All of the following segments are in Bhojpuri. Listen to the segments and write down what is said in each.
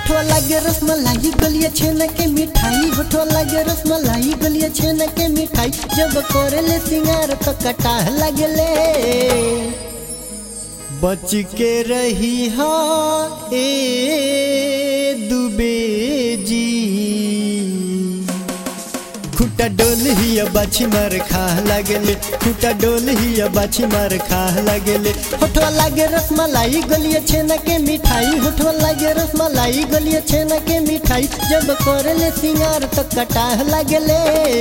होठवा लागे रसमलाई गलिया छेना के मिठाई होठवा लागे रसमलाई गलिया छेना के मिठाई जब करेले सिंगार तो कटाह लगले बच के रही हा ए दुबे जी खुटा डोल ही बाछी मार खा लगले खुटा डोल ही बाछी मार खा लगले होठवा लागे रसमलाई गलिया छेना के मिठाई होठवा लागे रसमलाई गलिया छेना के मिठाई जब करले सिंगार तो कटाह लगले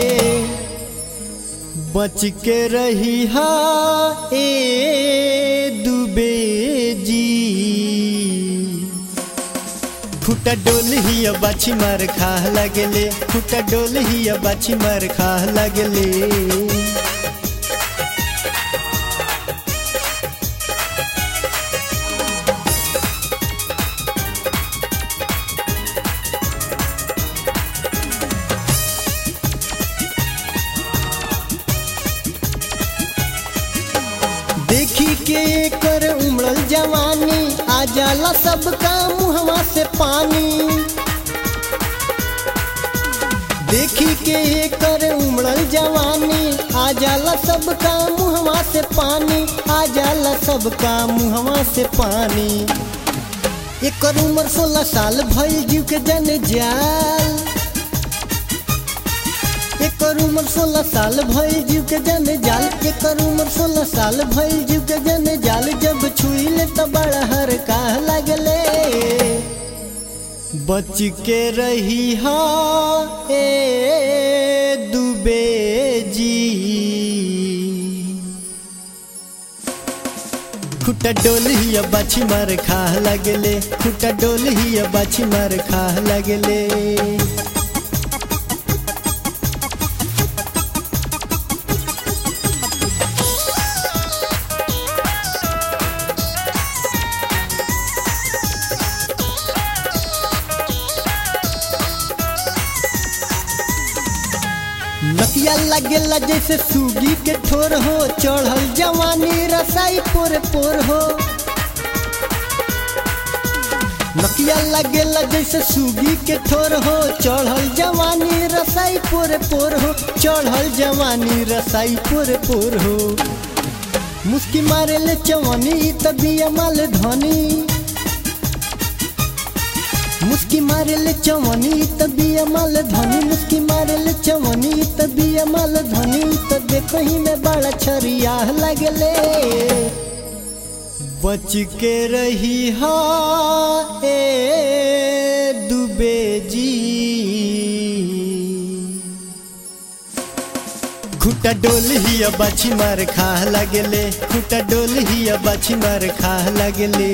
बच के रही हा ए दुबे जी खुटा डोल ही बाछी मार खा लगले खुटा डोल ही बाछी मार खा लगले देखी के कर उमड़ल जवानी आ जाला सबका मुहवा से पानी देखी के कर उमड़ल जवानी आ जाला सबका मुहवा से पानी आ जाला सबका मुहवा से पानी एकर उम्र सोलह साल भइल जीव के जन जाल एकर उम्र सोलह साल भइल जीव के जन जाल एकर उम्र सोलह साल भइल जीव के जन जाल जब छुइले तो बड़ा हर काह लगले बच के रही हा ए दुबे जी खुटा डोल ही बाछी मार खा लगले खुटा डोल ही बाछी मार खा लगले नकिया लगेला जैसे सूगी के ठोर हो चढ़ल जवानी रसाई पोर पोर हो नकिया लगेला जैसे सूगी के ठोर हो चढ़ल जवानी रसाई पोर पोर हो चढ़ल जवानी रसाई पोर पोर हो मुस्की मारे ले चवनी तभी अमल धनी मुस्की मारे ले चवनी तभी अमल धनी मुस्की मारे ले चवनी तभी अमल धनी तो देखो ही में बड़ा छरिया लगले बच के रही हा ए दुबे जी खुटा डोल ही बाछी मार खा लगले खुटा डोल ही बाछी मार खा लगले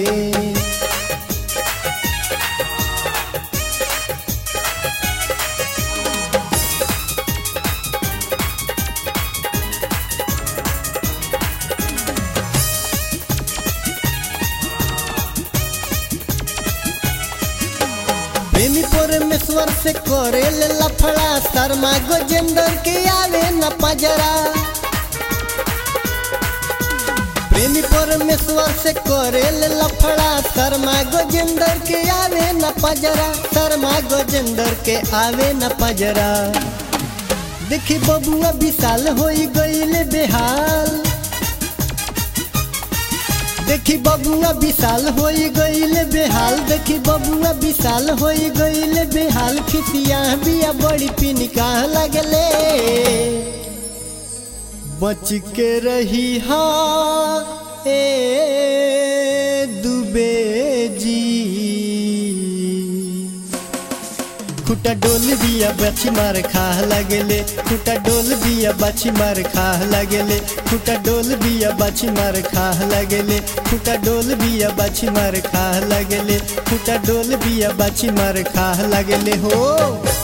प्रेमी परमेश्वर से करे ले लफड़ा शर्मा गोजेंदर के आवे न पजरा प्रेमी परमेश्वर से करे ले लफड़ा शर्मा गोजेंदर के आवे न पजरा शर्मा गोजेंदर के आवे न पजरा देखी बबुआ विशाल होई गईले बेहाल देखी बबुआ विशाल होई गईले बेहाल देखी बबुआ विशाल होई गईले बेहाल खिसिया बिया बड़ी पिनिकाह लगले बच के रही हा ए दुबे जी खुटा डोल बिया बाछी मार खा लगले खुटा डोल बिया बाछी मार खा लगले खुटा डोल बिया बाछी मार खा लगले खुटा डोल बिया बाछी मार खा लगले खुटा डोल बिया बाछी मार खा लगले हो